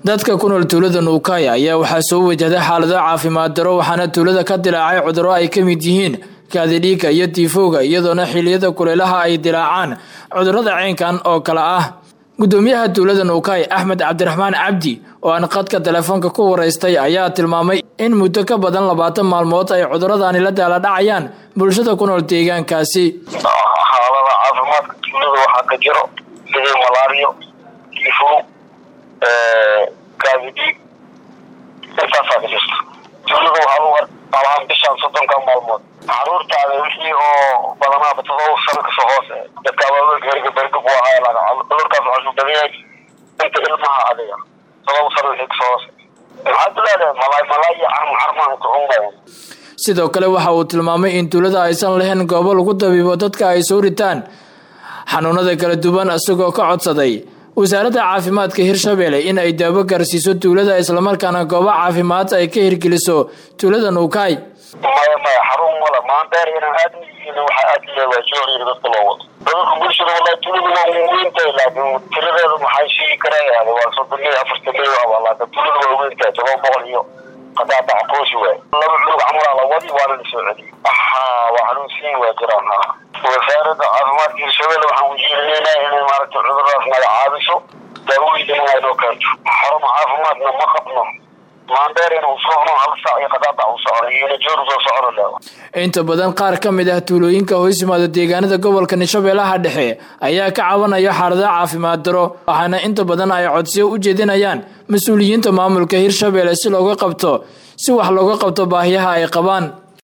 dadka ku nool tuulada nuukay ayaa waxaa soo wajahday xaalado caafimaad daro waxaana tuulada ka dilaacay cudurro ay ka mid yihiin kaadidhiigga iyo tiifowga iyadoona xiliyada kuleelaha ay dilaacaan cudurrada ceynkan oo kale ah gudoomiyaha tuulada nuukay axmed cabdiraxmaan cabdi oo aan qadka telefoonka ku waraystay ayaa tilmaamay in muddo ka badan labaatan maalmood ay cuduradaani la daala dhacayaan bulshada ku nool deegaankaasi xaalada caafimaadka tuulada waxaa ka jiro sidii malaariyo tiifow kaadidhiig intaasaa ka jirto tuulada waxaa lagu alahaan bishaan soddonka maalmood caruurtaada wixii oo badanaaba todoba sano kasoo hoose dadka abaabulka herga berga buu ahaa laga cudurkaas waxaa badan yahay inta ilmaha adiga todoba sano wixii kasoo hoose maxaad u leedahay malaay malaay iyo carmacarmaan kucungayan sidoo kale waxa uu tilmaamay in tuulada aysan lahayn goobo lagu dabiibo dadka ay soo ritaan xanuunada kala duwan isagoo ka codsaday wasaaradda caafimaadka hirshabelle in ay daawo gaarsiiso tuulada islamarkaana goobo caafimaad ay ka hirgeliso tuulada nuukay maya maya xarun mala maandeer inaan aad miyihiin waxaa aad leedahay jooriir dadka loo wado dadka bulshada wallahi tuulada waa weyntahay laakiin tiradeedu maxay sheegi karayaan waa soddon iyo afartan iyo aba laakiin tuulada waa weyntahay todoba boqol iyo qadaadaca qooshi waay laba cunug camalaa la wadi waana la soo celiyey ha waa xanuunsiin waa jiraan ha wasaaradda caafimaadka hirshabelle waxaan ujeedinaynaa inay maaragtay cuduradaas naga caabiso daawooyin inay noo keento xaruma caafimaadna ma qabno inta badan qaar ka mid ah tuulooyinka hoos yimaada deegaanada gobolka shabeellaha dhexe ayaa ka cabanaya xaalada caafimaad daro waxaana inta badan ay codsiyo u jeedinayaan mas-uuliyiinta maamulka hirshabelle si looga qabto si wax looga qabto baahiyaha ay qabaan